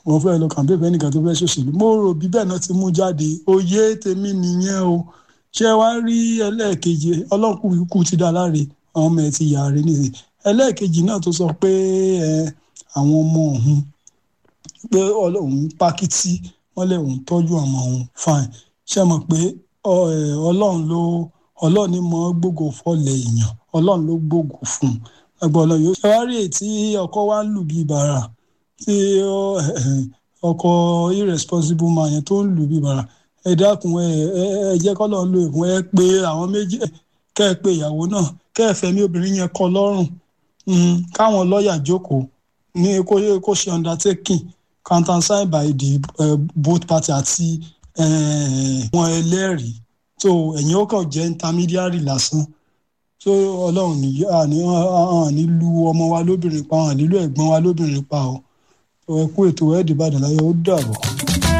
wọ́n fẹ́ lọ kàmpé fẹ́ nìkan tó fẹ́ ṣòṣèlú mo rò bí bẹ́ẹ̀ náà ti mú jáde òye tèmi nìyẹn o ṣé wàá rí ẹlẹ́ẹ̀kejì ọlọ́kùnrin kù ti dá láre àwọn ọmọ ẹ̀ ti yà rẹ̀ nìyẹn ẹlẹ́ẹ̀kejì náà tó sọ pé àwọn ọmọ òun pé òun pákítí wọ́n lè òun tọ́jú ọmọ òun fine ṣe mọ̀ pé ọlọ́run ló ọlọ́run ní mọ́ gbogbo fọ́lẹ̀ èèyàn ọlọ́run ló gbogbo fún un ẹgbọ́n ọlọ́run yóò ṣe wá rí ètí ọkọ wa ń lù bíi bàrà tí ọkọ irresponsible man yẹn tó ń lù bíi bàrà ẹ dákun ẹ ẹ jẹ́ kọ́ lọ́n lo ìkún ẹ pé àwọn méjì kẹ́ ẹ pé ìyàwó náà kẹ́ ẹ fẹ̀mí obìnrin yẹn kọ́ lọ́rùn káwọn lọ́ọ̀yà jókòó ní kó ṣe undertaking countersigned by the uh, both party àti wọn ẹlẹ́rìí so ẹ̀yin ó kàn jẹ́ intermediary lásán so ọlọ́run ní àní lu ọmọ wa lóbìnrin pa àní lu ẹ̀gbọ́n wa lóbìnrin pa o ẹ kú ètò ẹ̀ẹ́dìbàdàn láyé ó dàbọ̀.